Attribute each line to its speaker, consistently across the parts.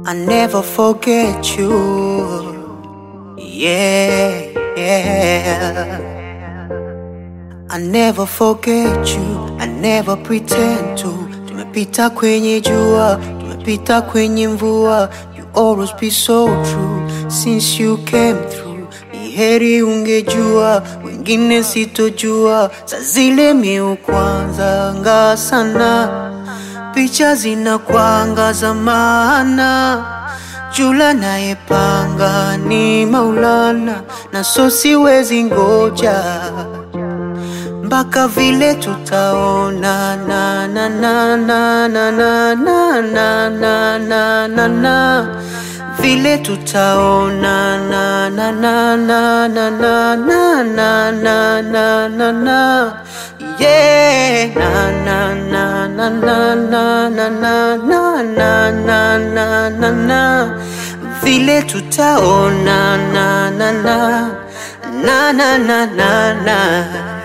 Speaker 1: I never forget you. Yeah, yeah. I never forget you. I never pretend to. Tumepita kwenye jua, tumepita kwenye mvua. You always be so true since you came through. Ni heri ungejua, wengine sitojua. Saa zile miu kwanza nga sana picha zinakwanga za maana jula nayepanga ni Maulana na so siwezi ngoja mpaka vile tutaona na na na na na na na na na na na na vile tutaona na na na na na na na na na na na na yeah na na na na na na na na na na na na na na vile tutaona na na na na na na na na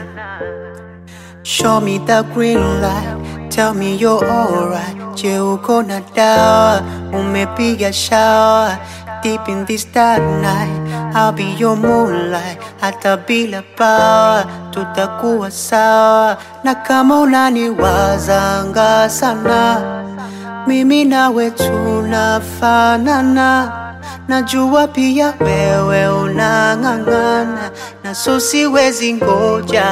Speaker 1: Show me the green light, tell me you're alright. Je, uko na dawa, umepiga shower. Deep in this dark night, I'll be your moonlight. Hata bila power, tutakuwa sawa. Na kama unaniwazanga sana, mimi nawe tunafanana. Najua pia wewe unang'ang'ana, na so siwezi ngoja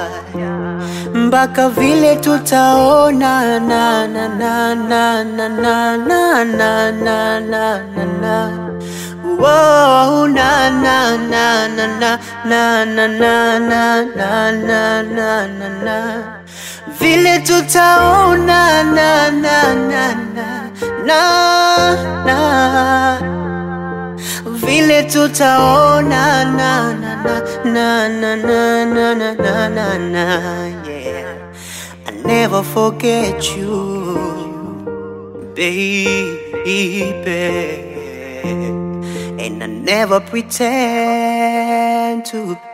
Speaker 1: mpaka vile tutaona na na na na na na na na na na na na Whoa, na na na na na na na na na na na na na na vile tutaona na na na na na na vile tutaona na na na na na na na na na na yeah I never forget you baby and I never pretend to